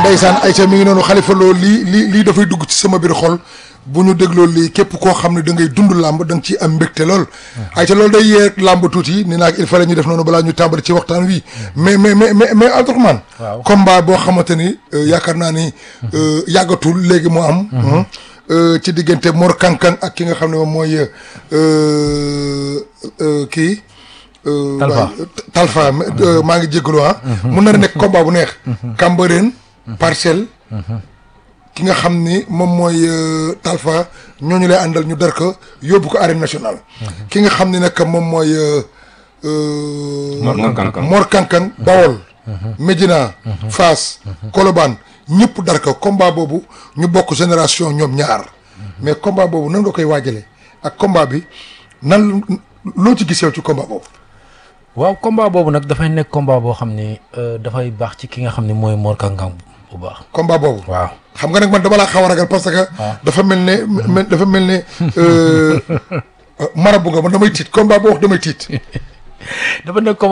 ndeysaan Aïcha mi ngi noonu xalifa loolu lii lii lii dafay dugg ci sama biir xol bu ñu dégloo lii képp koo xam ne da ngay dund làmb da nga ciy am mbégte lool Aïcha loolu day yee làmb tuuti ni naag il fallait ñu def noonu balaa ñu tàmbali ci waxtaan wi mais mais mais mais mais Abdourahmane Waaw. combat boo xamante ni euh, yaakaar naa ni euh, yàggatul léegi mu am euh, ci diggante Mor Kankang ak ki nga xam ne moom mooy euh, euh, kii euh, Talfa. waay, Talfa euh, maa ngi jégalu ah mun na nekk combat bu neex Cambérène parcelle ki nga xam ni moom mooy euh, Talfa ñooñu lay àndal ñu dar ko yóbbu ko arène nationale ki nga xam ni nag moom mooy euh, euh, Mor Kankang. Mor Kankang Bawol Médina Fass Colobane ñëpp dar ko combat boobu ñu bokk génération ñoom ñaar mais combat boobu nan nga koy waajale ak combat bi nan loo ci gis yow ci combat boobu waaw combat boobu nag dafay nekk combat boo xam ni euh, dafay baax ci ki nga xam ne mooy Mor Kankang bu baax. combat boobu waaw xam nga nag man dama laa xaw a ragal parce que dafa mel ne me- dafa mel ne euh, marabu nga man damay tiit combat boo wax damay tiit dafa nekk